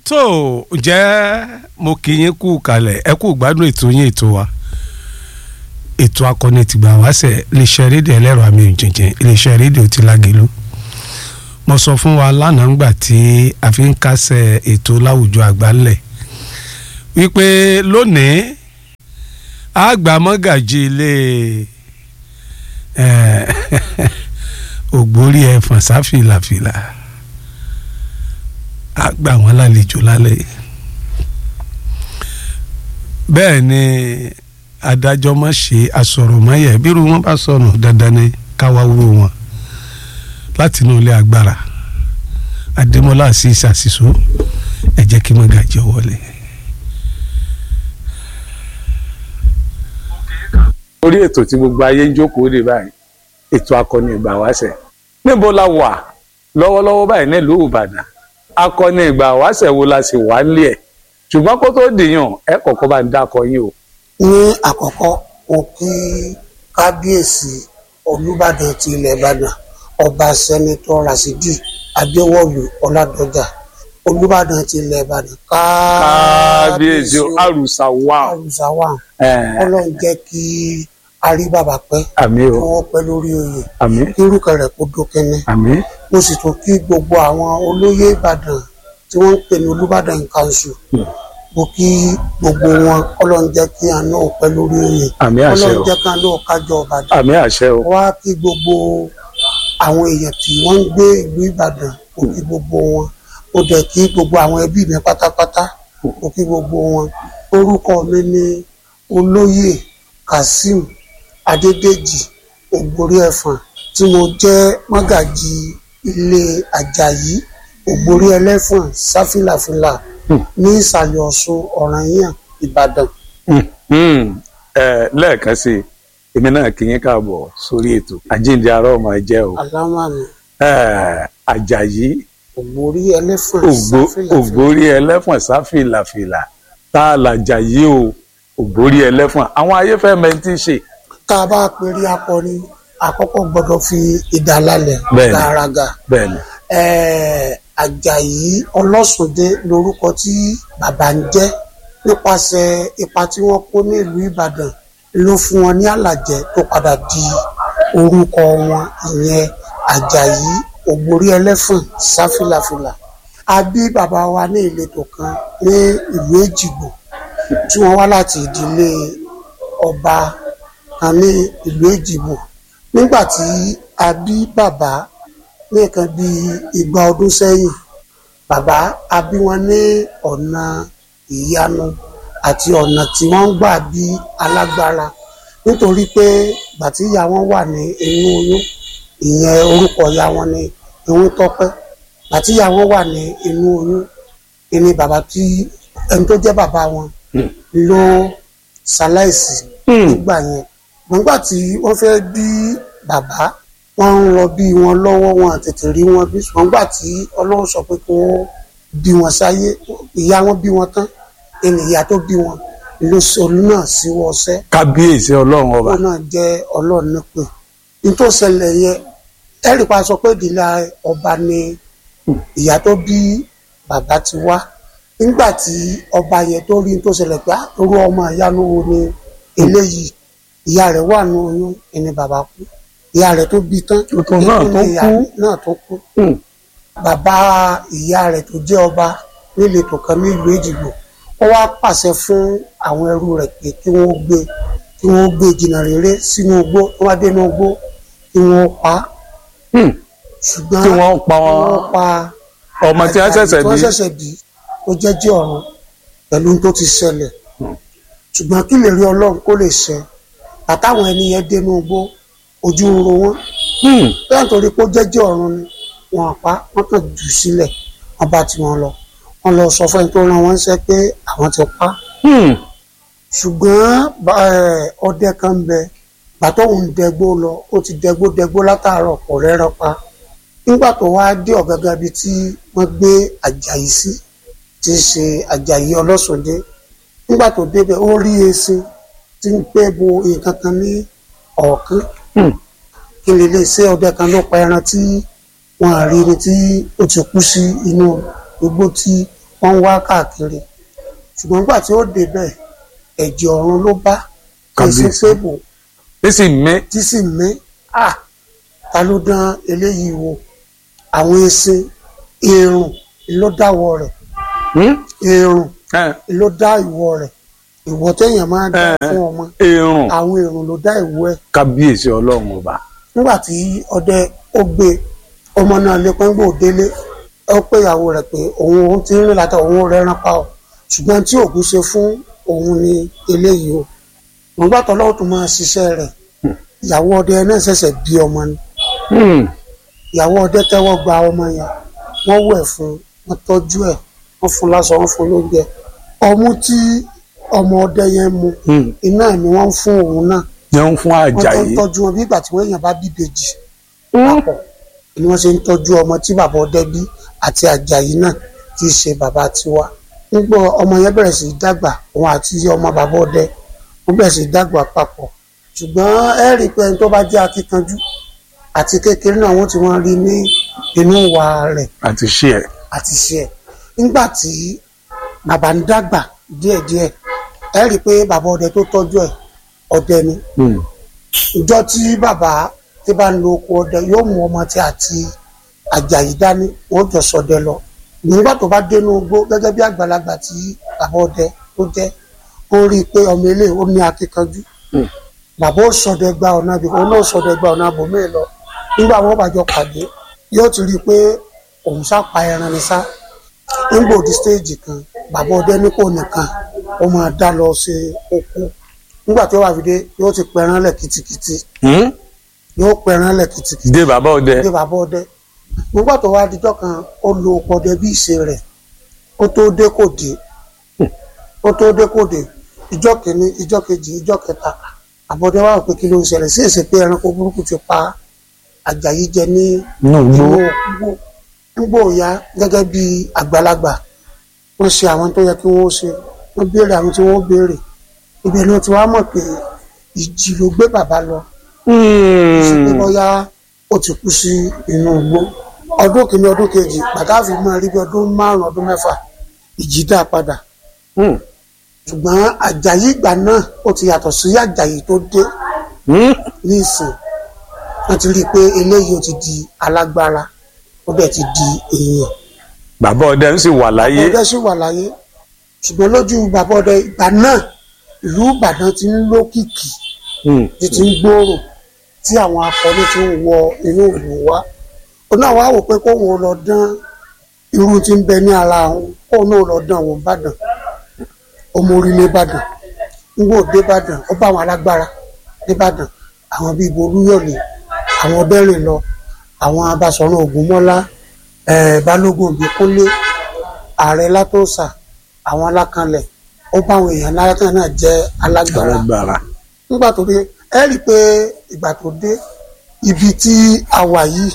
tó ǹjẹ́ mo kì í yín kú kalẹ̀ ẹ kú gbádùn ètò yín ètò wa ètò akọni tìgbà wáṣẹ iléeṣẹ́ rédíò ẹlẹ́rọ àmì ìjìnjìn iléeṣẹ́ rédíò ti Lágelú mo sọ fún wa lánàá ńgbà tí a fi ń kásẹ̀ ètò láwùjọ àgbáńlẹ̀ wípé lónìí àgbà mọ́gàjì ilé ògbórí ẹ̀fọ̀n sáfìlàfìlà àgbà wọn lálejò lálẹ́ bẹ́ẹ̀ ni adájọ́ má ṣe àsọ̀rọ̀máyẹ̀ bírú wọn bá sọnù dandan ni káwá wúro wọn láti inú ilé agbára adémọlá àti ìsàsìsó ẹ jẹ́ kí mọ́gàjì wọlé. orí ètò tí gbogbo ayé ń jókòó dé báyìí ètò akọni ìgbà wáṣẹ̀ níbo la wà lọ́wọ́lọ́wọ́ báyìí nílùú Ìbàdàn akọni ìgbà wáṣẹ̀ wo la sì wà nílé ẹ̀ ṣùgbọ́n kó tó dìyàn ẹ kọ́kọ́ bá ń dákọ yín o. ní àkọ́kọ́ mo kí kábíyèsí olùbàdàn ti ilẹ̀ ìbàdàn ọba sẹ́nitọ́ rasidi adéwọ̀lú ọládọjà olùbàdàn ti ilẹ̀ ìbàdàn kábíyèsí àrùsà wà. àrùsà wà ọlọ́run jẹ́ kí a rí bàbá pẹ́ àmì kí o wọ́n pẹ́ lórí oyè àmì kí irúkẹ rẹ̀ kó dókẹ́nẹ́ àmì mo sì tún kí gbogbo àwọn olóyè ìbàdàn tí wọ́n ń pè ní olùbàdàn council mo kí gbogbo wọn ọlọ́run jẹ́ kí àná ò pẹ́ lórí oyè àmì àṣẹ ọlọ́run o jẹ́ kí àná ò kájọ ọ̀bàdàn àmì àṣẹ o wá kí gbogbo àwọn èèyàn tí wọ́n ń gbé ìlú ìbàdàn mo kí gbogbo wọn mo dẹ̀ kí gbogbo àwọn ẹbí mi pátápátá mo kí gbogbo wọn orúkọ mi ni olóyè kazeem adédèjì ògbórí ẹ̀fọ̀n tí mo jẹ́ mọ́gàjì ilé àjàyí ògbórí ẹlẹ́fọ̀n sáfìlàfìlà ní ìsàlẹ̀ ọ̀ṣun ọ̀rànyàn ìbàdàn Hmm. ẹ lẹ́ẹ̀kan sí i èmi náà kí yín káàbọ̀ sórí ètò àjíǹde ará ọmọ ẹ jẹ́ o alámàmì Ẹ, àjàyí ògbórí ẹlẹ́fọ̀n ògbó sáfìlàfìlà ògbórí ẹlẹ́fọ̀n sáfìlàfìlà tá a làjàyí o ògbórí ẹlẹ́fọ̀n àwọn ayé fẹ́ mẹ́ntì ṣe tá a bá pèrè akọni àkọ́kọ́ gbọ́dọ̀ fi ìdálálẹ̀ Bẹ́ẹ̀ni. gàràgà bẹ́ẹ̀ ni ẹ̀ẹ́ àjàyí ọlọ́sùndé lórúkọ tí bàbá ń jẹ́ nípasẹ̀ ipa tí wọ́n kó ní ìlú ìbàdàn ló fún wọn ní àlàjẹ tó padà di orúkọ wọn ìyẹn àjàyí ògbórí ẹlẹ́fọ̀n sáfìlàfìlà a bí bàbá wa ní ìletò kan ní ìlú èjìgbò tí wọ́n wá láti ìdílé ọba kan ní ìlú èjìgbò nígbà tí a bí bàbá ní nǹkan bíi igba ọdún sẹ́yìn bàbá a bí wọn ní ọ̀nà ìyanu àti ọ̀nà tí wọ́n ń gbà bí alágbára nítorí pé ìgbà tí ìyá wọn wà ní inú oyún ìyẹn orúkọ ìyá wọn ní ìwọ́n tọ́pẹ́ ìgbà tí ìyá wọn wà ní inú oyún ìní bàbá tí ẹni tó jẹ́ bàbá wọn ló ṣaláìsí nígbà yẹn nígbà tí wọ́n fẹ́ bí bàbá wọ́n ń lọ bí wọn lọ́wọ́ wọn àtètè rí wọn bí ṣùgbọ́n nígbà tí ọlọ́run sọ pé kí wọ́n bí wọn sáyé ìyá wọn bí wọn tán ẹni ìyá tó bí wọn ló sọ náà sí wọ́ọ́sẹ́ kábíyèsí ọlọ́run ọba ó náà jẹ́ ọlọ́run nípè nítorí ṣẹlẹ̀ yẹn ẹ̀rí pa sọ pé ìdílé ọba ni ìyá tó bí bàbá ti wá nígbà tí ọba yẹn tó rí tó ṣẹlẹ̀ pé àtòrú ọmọ ìyanu wo ni eléyìí ìyá rẹ̀ wà ní oyún ẹni bàbá kú ìyá rẹ̀ tó bí tán Tuntun náà tó ìyá kú. náà tó kú Hmm. bàbá ìyá rẹ̀ tó jẹ́ ọba níletò kan nílùú èjìgbò ó wá pàṣẹ fún àwọn ẹrú rẹ̀ pé kí wọ́n gbé kí wọ́n gbé jìnnà rere sínú igbó tó wá dénú igbó kí wọ́n pa á Hmm. ṣùgbọ́n kí wọ́n pa wọn wọ́n pa ọmọ tí wọ́n ṣẹ̀ṣẹ̀ tí wọ́n bí ṣẹ̀ṣẹ̀ bí ó jẹ́jẹ́ ọ̀run pẹ̀lú ohun tó ti ṣẹlẹ̀ ṣùgbọ́n kí lè rí ọlọ́run kó lè ṣẹ àtàwọn ẹni yẹn dénú igbó ojú ń ro wọn Hmm. bẹ́ẹ̀ nítorí pé ó jẹ́jẹ́ ọ̀run ni wọn pa wọ́n kàn jù sílẹ̀ wọ́n bá tiwọn lọ wọ́n lọ sọ fún ẹni tó rán wọn ṣẹ́ pé àwọn ti pa Hmm. ṣùgbọ́n bá- ẹ̀, ọdẹ kan ń bẹ gbàtọ́ òun dẹgbó lọ ó ti dẹgbó dẹgbó látàárọ̀ kò rẹ́rọ̀ pa nígbà tó wá dé ọ̀gágá bíi tí wọ́n gbé àjàyí sí tí í ṣe àjàyí ọlọ́sọdé nígbà tó débẹ̀ ó rí esin tí ń pẹ́ bo nǹkan kan ní ọ̀ọ́kán Hmm. kí lè lè ṣe ọdẹ kan ló pa ẹran tí wọn à rí ni tí ó ti kú sí inú igbó tí wọ́n ń wá káàkiri ṣùgbọ́n nígbà tí ó débẹ̀ ẹ̀jẹ̀ ọ̀run ló bá kèsì Kábíyèsí. pé bò ní sì mí tí sì mí à ta ló dán eléyìí wò àwọn ẹṣin irun ló dáwọ́ rẹ̀ irun ló dá ìwọ rẹ̀ ìwọ téèyàn máa dá Eh. fún ọmọ irun àwọn irun ló dá ìwọ ẹ̀ kábíyèsí ọlọ́run ọba nígbà tí ọdẹ ó gbé ọmọ náà lé pẹ́ńgbò délé ó pé ìyàwó rẹ̀ pé òun òun ti ń rìn látà òun rẹ̀ rán pa ọ́ ṣùgbọ́n tí òògùn ṣe fún òun ni eléyìí o nígbà tó lọ́wọ́ tó máa ṣiṣẹ́ rẹ̀ ìyàwó ọdẹ náà ṣẹ̀ṣẹ̀ bí ọmọ ni ìyàwó ọdẹ tẹ́wọ́ gba ọmọ yẹn wọ́n wẹ̀ fún un wọ́n tọ́jú ẹ̀ wọ́n fún un láṣọ wọ́n fún un lóúnjẹ ọmú tí ọmọ ọdẹ yẹn mu iná ni wọ́n ń fún òun náà jẹun fún wọ́n tó ń Àjàyí tọ́jú wọn bí ìgbà tí wọ́n èèyàn bá bí ìbejì papọ̀ ni wọ́n ṣe ń tọ́jú ọmọ tí bàbá ọdẹ bí àti Àjàyí náà tí í ṣe bàbá tiwa nígbà ọmọ yẹn bẹ̀rẹ̀ sí í dàgbà òun àti ọmọ bàbá ọdẹ wọ́n bẹ̀rẹ̀ sí í dàgbà papọ̀ ṣùgbọ́n ẹ rí i pé ẹni tó bá jẹ́ akíkanjú àti kékeré náà wọ́n ti wọ́n rí ní inú ìwà rẹ̀ àti ṣe ẹ àti ṣe ẹ̀ nígbà tí bàbá ń dàgbà díẹ̀díẹ̀ ẹ rí i pé bàbá ọdẹ tó tọ́jú ẹ̀ ọdẹ ni ìjọ tí bàbá tí bá ń lo oko ọdẹ yóò mú ọmọ tí àti Àjàyí dání wọn jọ ṣọdẹ lọ nígbà tó bá dénú igbó gẹ́gẹ́ bí àgbàlagbà tí bàbá ọdẹ tó jẹ́ ó rí i pé ọmọ ilé ó ní akíkanjú bàbá ó ṣọdẹ gba ọ̀nà àbí òun náà ṣọdẹ gba ọ̀nà àbòmí lọ nígbà wọn bá jọ pàdé yóò ti rí i pé òun sá pa ẹran ni sá nígbà òdi stéèjì kan bàbá ọdẹ ní kò nìkan ó máa dá lọ sí oko nígbà tí ó wà fi dé yóò ti pẹran lẹ̀ kìtìkìtì yóò pẹran lẹ̀ kìtìkìtì dé bàbá ọdẹ dé bàbá ọdẹ nígbà tó wá dijọ́ kan ó lo oko ọdẹ bí ìṣe rẹ̀ ó tó dé kò dé ó tó dé kò dé ìjọ́ kìíní ìjọ́ kejì ìjọ́ kẹta àbọ̀dẹ wà pé kí ló ń ṣẹlẹ̀ sí èsì pé ẹranko burúkú ti pa Àjàyí jẹ ní inú inú igbó igbó nígbò ya gẹ́gẹ́ bí àgbàlagbà wọ́n ṣe àwọn tó yẹ kí wọ́n ṣe wọ́n béèrè àwọn tí wọ́n béèrè ibẹ̀ ni wọ́n ti wá mọ̀ pé ìjì ló gbé bàbá lọ sí pé bóyá ó ti kú sí inú igbó ọdún kìíní ọdún kejì pàtàkì máa rí bí ọdún márùn ọdún mẹ́fà ìjì dá padà ṣùgbọ́n Àjàyí ìgbà náà ó ti yàtọ̀ sí Àjàyí tó dé ní ìsìn wọ́n ti rí i pé eléyìí ó ti di alágbára ó dẹ̀ ti di èèyàn bàbá ọdẹ ń sì wà láyé ọdẹ sì wà láyé ṣùgbọ́n lójú bàbá ọdẹ ìgbà náà ìlú Ìbàdàn ti ń lókìkí ti ti ń gbòòrò tí àwọn akọni ti ń wọ inú ìlú wa ó náà wá wò pé kóun lọ dán irú tí ń bẹ ní ara òun kóun náà lọ dán òun Ìbàdàn ọmọ orílẹ̀ Ìbàdàn nígbà òde Ìbàdàn ó bá àwọn alágbára nìbàdàn àwọn bíi Olúyọ̀lé àwọn ọdẹ́rìn lọ àwọn Abáṣọ̀run Ògúnmọ́lá eh, Balógun Ìbíkúnlé ààrẹ Látòsà àwọn alákanlẹ̀ ó bá àwọn èèyàn láyàtọ̀ náà jẹ́ alágbára alágbára nígbà tó dé ẹ rí i pé ìgbà tó dé ibi tí a wà yìí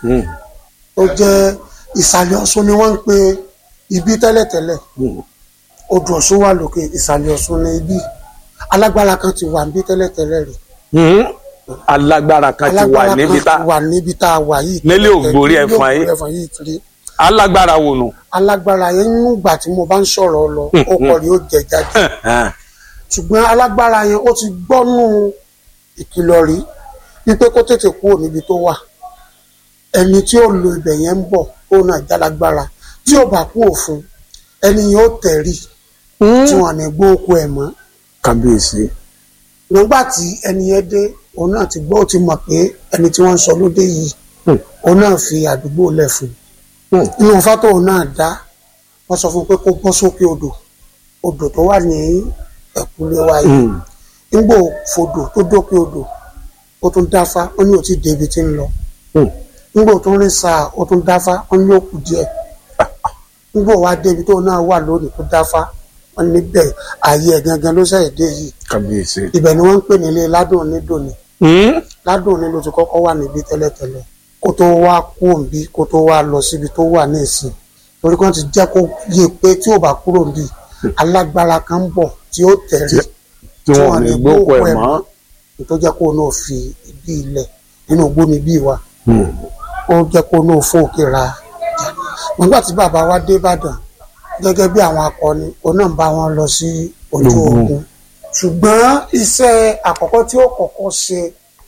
tó jẹ́ ìsàlẹ̀ Ọ̀ṣun ni wọ́n ń pe ibi tẹ́lẹ̀tẹ́lẹ̀ odò Ọ̀ṣun wà lókè ìsàlẹ̀ Ọ̀ṣun ni ibi alágbára kan ti wà níbi tẹ́lẹ̀tẹ́lẹ̀ rí alágbára kan ti wà alágbára níbi kan tá ti wà níbi tá a wà yìí Nílé Ògbórí Nílé Ẹ̀fọ̀n yìí. Ògbórí Ẹ̀fọ̀n yìí ti rí alágbára wò nù. alágbára yẹn nígbà tí mo bá ń sọ̀rọ̀ lọ ó kọ̀ rí ó jẹ jáde ṣùgbọ́n alágbára yẹn ó ti gbọ́nú ìkìlọ̀ rí wípé kó tètè kúrò níbi tó wà ẹni tí ó lo ibẹ̀ yẹn ń bọ̀ ó náà jálágbára tí ò bá kú òfin ẹni yẹn ó tẹ̀rí tí wọn ní gbọ́ oko ẹ̀ mọ́ kábíyèsí nígbà tí ẹni yẹn dé òun náà ti gbọ́ ó ti mọ̀ pé ẹni tí wọ́n ń sọ lóde yìí òun náà fi àdúgbò lẹ̀ fún un inú fátó òun náà dá wọ́n sọ fún un pé kó bọ́ sókè odò odò tó wà ní ẹ̀kúlé wa yìí nígbò fodò tó dókè odò ó tún dáfá ó ní òtí débi tí ń lọ nígbò tó ń rìn sáà ó tún dáfá ó ní òkú díẹ̀ nígbò wá débi tó náà wà lónìí tó dáfá wọn níbẹ̀ ààyè ẹ̀ gangan ló ṣẹ̀yẹ̀ dé yìí kábíyèsí. ibẹ̀ ni wọ́n ń pè nílé ládùn onídòní ládùn ní ló ti kọ́kọ́ wà níbí tẹ́lẹ̀tẹ́lẹ̀ kó tó wá kú òǹbí kó tó wá lọ síbi tó wà ní ìsìn torí kan ti jẹ́ kó yé pé tí ò bá kúrò níbí alágbára kan ń bọ̀ tí ó tẹ̀rí tí wọn ò ní gbókò ẹ mọ́. tó jẹ́ kó náà fi ibi ilẹ̀ nínú igbó níbí wa ó jẹ́ kó náà fún òkè ra nígbà tí bàbá wa dé Ìbàdàn gẹ́gẹ́ bí àwọn akọni òun náà ń bá wọn lọ sí ojú Ogun. ogun ṣùgbọ́n iṣẹ́ àkọ́kọ́ tí ó kọ́kọ́ ṣe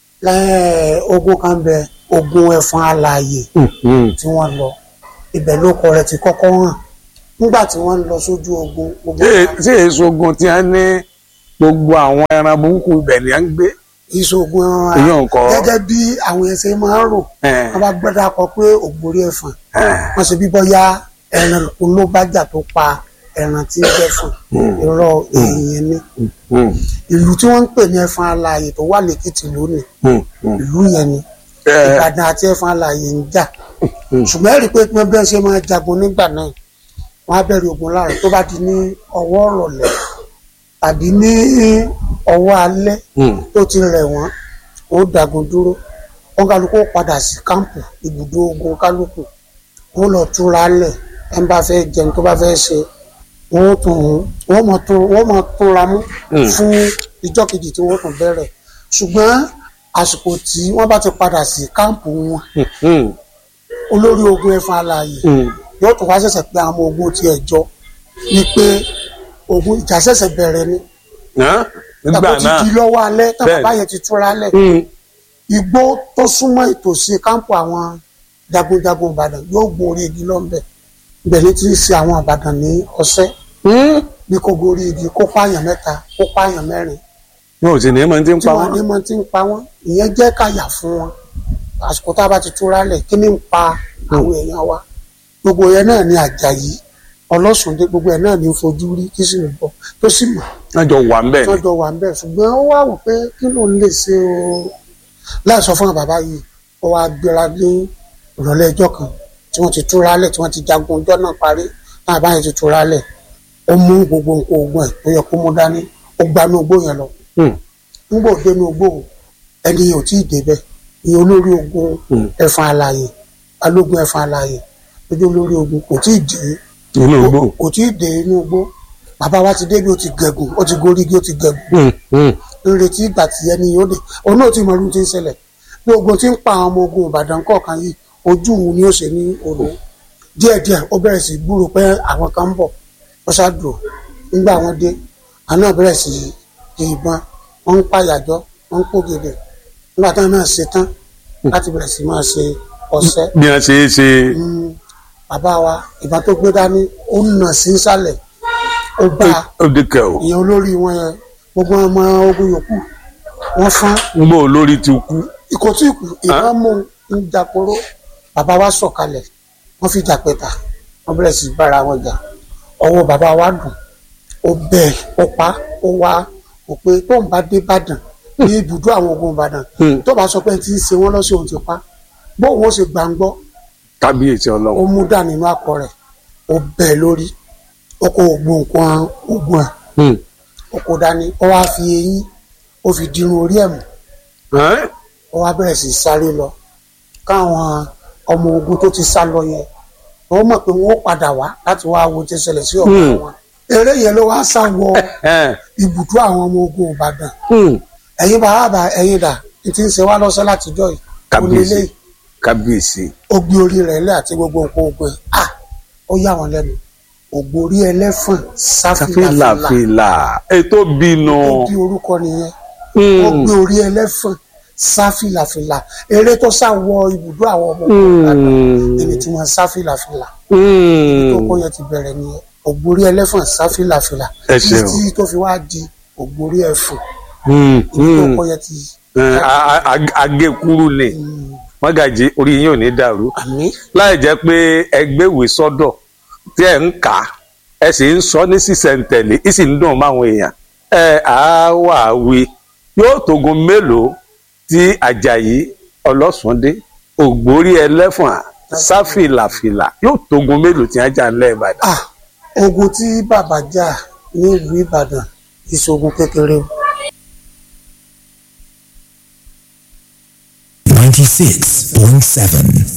lẹ́yìn ogun kan bẹ ogun ẹ̀fọn alààyè tí wọ́n lọ ibẹ̀ ló kọ rẹ̀ ti kọ́kọ́ hàn nígbà tí wọ́n ń lọ sójú ogun gbogbo tí èso ogun tí a ní gbogbo àwọn ẹran burúkú ibẹ̀ ni à ń gbé ìṣògùn ẹran èyí ò ń kọ́ gẹ́gẹ́ bí àwọn ẹsẹ̀ máa ń rò ẹ̀, wọ́n bá gbọ́dọ̀ kọ pé ògbórí ẹ̀fọn ẹ̀, wọ́n ṣe bí bọ́yá ẹran olóbàjà tó pa ẹran tí ń jẹ́fọn irọ́ èèyàn ni mm, ìlú tí wọ́n ń pè ní ẹ̀fọn alààyè tó wà lẹ́kìtì lónìí mm, mm. ìlú yẹn ni Ẹ̀, ìbàdàn àti ẹ̀fọn alààyè ń jà ṣùgbọ́n ẹ̀rí pé pé bẹ́ẹ̀ ṣe máa jagun nígbà náà wọ́n á bẹ̀rẹ̀ ogun láàrọ̀ tó bá di ní ọwọ́ ọ̀rọ̀lẹ́ tàbí ní ọwọ́ alẹ́ mm, tó ti rẹ̀ wọ́n ó dagun dúró wọn kálukú padà sí kámpù ibùdó ogun kálukú wọn lọ túra lẹ̀ ẹ̀ ń bá fẹ́ jẹun tó bá fẹ́ ṣe wọn ó tún wọn mọ̀ tún wọn mọ̀ túnra mú Mm. fún ìjọ́ kejì tí wọ́n tún bẹ̀rẹ̀ ṣùgbọ́n àsìkò tí wọ́n bá ti padà sí kámpù wọn mm, olórí ogun ẹ̀fọn alààyè mm. yóò tún wá ṣẹ̀ṣẹ̀ pé àwọn ọmọ ogun tiẹ̀ jọ ni pé ogun ìjà ṣẹ̀ṣẹ̀ bẹ̀rẹ̀ ni Hàn? nígbà tàbí ó ti náà di lọ́wọ́ alẹ́ tàbí Bẹ́ẹ̀ni. báyẹn ti túra lẹ̀ Mm, igbó tó súnmọ́ ìtòsí kámpù àwọn jagunjagun ìbàdàn yóò gorí igi lọ́nbẹ̀ ibẹ̀ ní ti ń ṣe àwọn ìbàdàn ní ọ̀sẹ́ mm. bí kò gorí igi kó pààyàn mẹ́ta kó pààyàn mẹ́rin wọn ò sì ní mọ tí ń tí pa wọ́n ní wọn. mọ́ ti ń pa wọ́n ìyẹn jẹ́ káyà fún wọn àsìkò tá a bá ti túra lẹ̀ kí ni ń pa àwọn èèyàn wa gbogbo yẹn náà ni àjàyí ọlọ́sùndé gbogbo ẹ̀ náà ní fojú rí kí sì ń bọ̀ tó sì mọ̀ wọn jọ wà ń bẹ̀ ni. tọ́jọ́ wà ń bẹ̀ ṣùgbọ́n ó wà wò pé kí ló ń lè ṣe o láì sọ fún bàbá yìí ó wá gbéra ní ìrọ̀lẹ́ ẹjọ́ kan tí wọ́n ti túra lẹ̀ tí wọ́n ti jagun ọjọ́ náà parí náà báyìí ti túra lẹ̀ ó mú gbogbo nǹkan ogun ẹ̀ tó yẹ kó mú dání ó gbanú ogbó yẹn lọ Mm, nígbà òde ní ogbó ẹni yẹn ò tí ì débẹ̀ ìyẹn olórí ogun Mm. ẹ̀fọn alààyè balógun ẹ̀fọn alààyè lójú olórí ogun kò tí ì dé inú igbó. kò tí ì dé inú igbó bàbá wa ti débi ó ti gẹ̀gùn ó ti gorí igi ó ti gẹ̀gùn Mm, mm. ń retí ìgbà tí ẹni yóò dé òun náà ti mọ ọdún tí ń ṣẹlẹ̀ bí ogun tí ń pa àwọn ọmọ ogun ìbàdàn kọ̀ọ̀kan yìí ojú òun ni ó ṣe ní odò díẹ̀díẹ̀ ó bẹ̀rẹ̀ sí gbúrò pé àwọn kan ń bọ̀ ó ṣáàdùn nígbà wọn dé àwọn náà bẹ̀rẹ̀ sí di ìbọn wọn ń pàyàjọ́ wọn ń pògèdè nígbà táwọn náà ṣe tán láti bẹ̀rẹ̀ sí máa ṣe ọṣẹ́ bí wọn ṣe é ṣe Mm, bàbá wa ìbọn tó gbé dání ó nà sí sálẹ̀ ó bá ó di kẹ o ìyẹn olórí wọn yẹn gbogbo ọmọ ogun yòókù wọn fán ń gbọ́ olórí ti kú. ikọ̀ tí ìkù ìbọn mú un ń jàporó bàbá wa sọ̀kalẹ̀ wọ́n fi jà pẹ̀ta wọ́n bẹ̀rẹ̀ sí bára wọn jà ọwọ́ bàbá wa dùn ó bẹ́ẹ̀ ó pa ó wá ó pé tóun bá dé Ìbàdàn ní ibùdó àwọn ogun Ìbàdàn Hmm. tó bá sọ pé tí ń ṣe wọ́n lọ́sẹ̀ òun ti pa bóun ó ṣe gbàǹgbọ́ kábíyèsí ó ọlọ́run. mú dà nínú àpò rẹ̀ ó bẹ́ẹ̀ lórí ó kó ogun nǹkan ogun ẹ̀ Mm. ó kó dání ó wá fi eyín ó fi dirun orí ẹ̀ mú Hàn? ó wá bẹ̀rẹ̀ sí í sáré lọ káwọn ọmọ ogun tó ti sá lọ yẹn wọ́n mọ̀ pé wọ́n ó padà wá láti wá wo tí ń ṣẹlẹ̀ sí ọ̀gá Hmm. wọn eré yẹn ló wá sá wọ Ẹ̀, ibùdó àwọn ọmọ ogun Ìbàdàn mm. ẹ̀yin bàbá ẹ̀yin dà ní ti ń ṣe wá lọ́sẹ̀ látijọ́ yìí kábíyèsí onílé kábíyèsí. ó gbé orí rẹ̀ lẹ́ àti gbogbo nǹkan ogun ẹ̀ à ó yà wọ́n lẹ́nu ògbórí ẹlẹ́fọ̀n sáfìlàfìlà fìlàfìlà ètò bínú. ó bí orúkọ nìyẹn ó gbé orí ẹlẹ́fọ̀n sáfìlàfìlà eré tó sá wọ ibùdó àwọn ọmọ ogun Ìbàdàn ẹni tí wọ́n sáfìlàfìlà tó kọ́ yẹn ti bẹ̀rẹ̀ nìyẹn ògbórí ẹlẹ́fọ̀n sáfìlàfìlà Ẹ ṣeun. títí tó fi wá di ògbórí ẹ̀fọ̀n Mm, ibi tó mm. kọ́ yẹn ti Ẹ̀, a- a- a- agékúrú ni mọ́gàjí orí yín ò ní dàrú àmì láì jẹ́ pé ẹgbẹ́ ìwé sọ́dọ̀ tí ẹ̀ ń kà á ẹ sì ń sọ ní sísẹ̀ntẹ̀lé ì sì ń dùn máwọn èèyàn ẹ á wà wí yóò tógun mélòó tí Àjàyí Ọlọ́sùndé Ògbórí Ẹlẹ́fọ̀n sáfìlàfìlà yóò tógun mélòó tí wọ́n jà ńlẹ̀ Ìbàdàn. ah ogun tí bàbá jà ní ìlú Ìbàdàn ìṣògùn kékeré o. 96.7